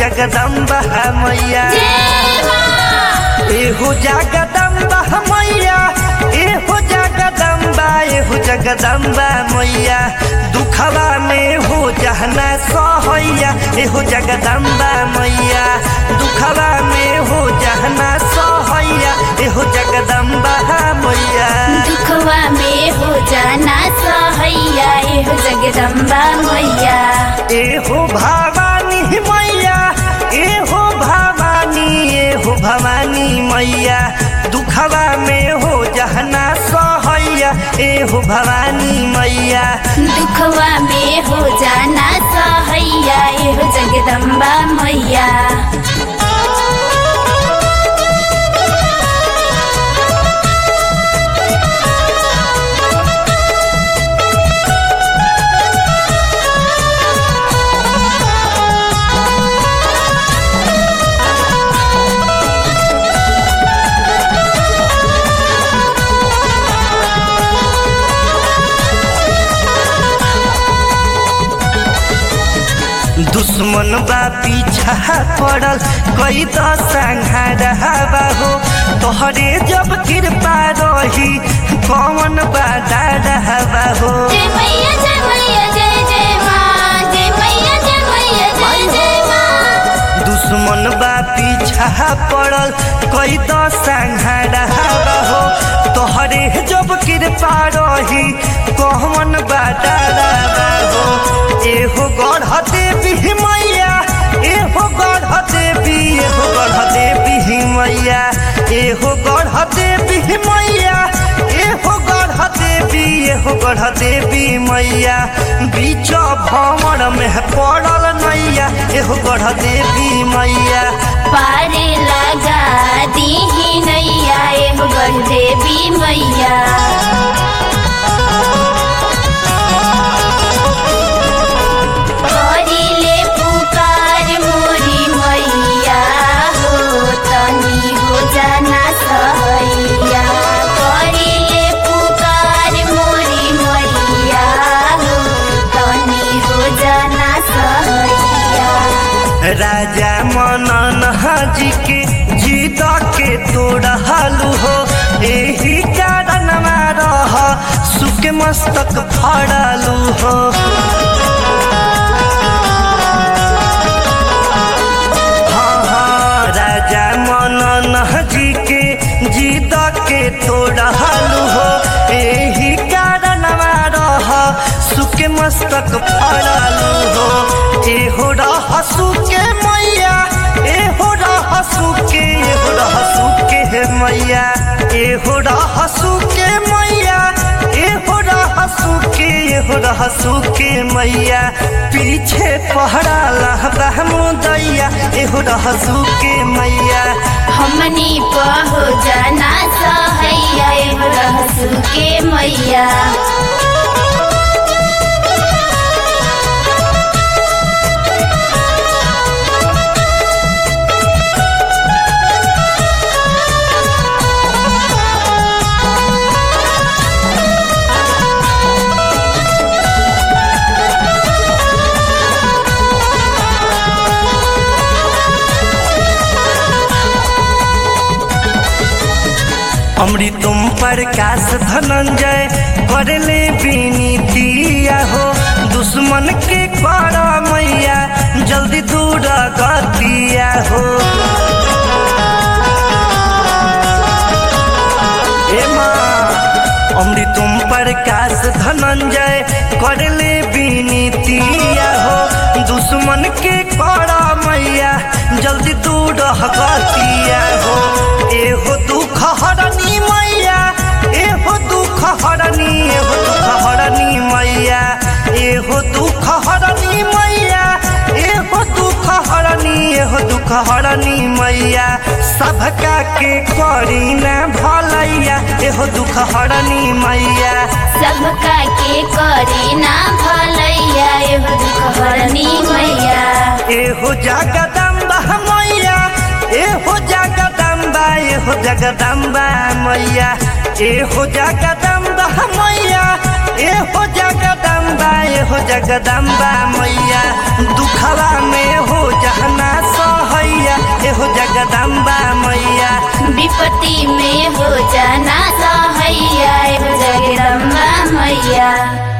जगदम्बा मैया जय माँ एहो जगदम्बा मैया एहो जगदम्बा एहो जगदम्बा मैया दुखवा में हो जहना सहैया एहो जगदम्बा मैया दुखवा में हो जहना सहैया एहो जगदम्बा मैया दुखवा में हो जाना सहैया एहो जगदम्बा मैया एहो भवानी मैया एहो भवानी एहो भवानी मैया दुखवा में हो जहना सहैया एहो भवानी मैया दुखवा में हो जाना सहैया एहो जगदम्बा मैया दुश्मन बा पीछा पड़ल कई तो संहारवा हो तोहरे जब कृपा रही कौन बा डरवा हो जय मैया जय मैया जय जय माँ जय मैया जय मैया जय जय माँ दुश्मन बा पीछा पड़ल कई तो संहारवा हो तोहरे जब कृपा रही कौन बा डरवा हो एहो गढ़ देवी मैया एहो गढ़ देवी एहो गढ़ देवी मैया एहो गढ़ देवी मैया एहो गढ़ देवी एहो गढ़ देवी मैया बीच भंवर में पड़ल नैया एहो गढ़ देवी मैया पारे लगा दीही नैया एहो गढ़ देवी मैया करिले पुकार मोरी मैया हो तनी हो जाना सहैया करिले पुकार मोरी मैया हो तनी हो जाना सहैया राजा मनन जी के जीत के तोड़लू हो एही कारण रह सुख मस्तक फड़लू हो हाँ हाँ राजा मनन जी के जीत के तोड़लू हो एही कारण रह सुख मस्तक फड़लू हो एहो रह सुके मैया एहो रह सुके एहो रह सुके हे मैया एहो रह सुके मैया एहो रह सुके एहो रह सुके मैया पीछे पहरा लहबा मुदैया एहो रह सुके मैया हमनी पहो जाना सहैया एहो रहसु के मैया अमृतम प्रकाश धनंजय करले विनीतिया हो दुश्मन के कर मैया जल्दी दूर गतिया हो ए माँ अमृतम प्रकाश धनंजय करले विनीतिया हो दुश्मन के कर मैया जल्दी दूर गतिया हो एहो दुख हरनी मैया एहो दुख हरनी एहो दुख हरनी मैया एहो दुख हरनी मैया एहो दुख हरनी एहो दुख हरनी मैया सबका के करी ना भलैया एहो दुख हरनी मैया सबका के करी ना भलैया एहो दुख हरनी मैया एहो जगदम्बा मैया एहो जगदम्बा एहो जगदम्बा मैया एहो जगदम्बा मैया एहो जगदम्बा एहो जगदम्बा मैया दुखवा में हो जहना सहैया एहो जगदम्बा मैया विपत्ति में हो जाना सहैया हो जगदम्बा मैया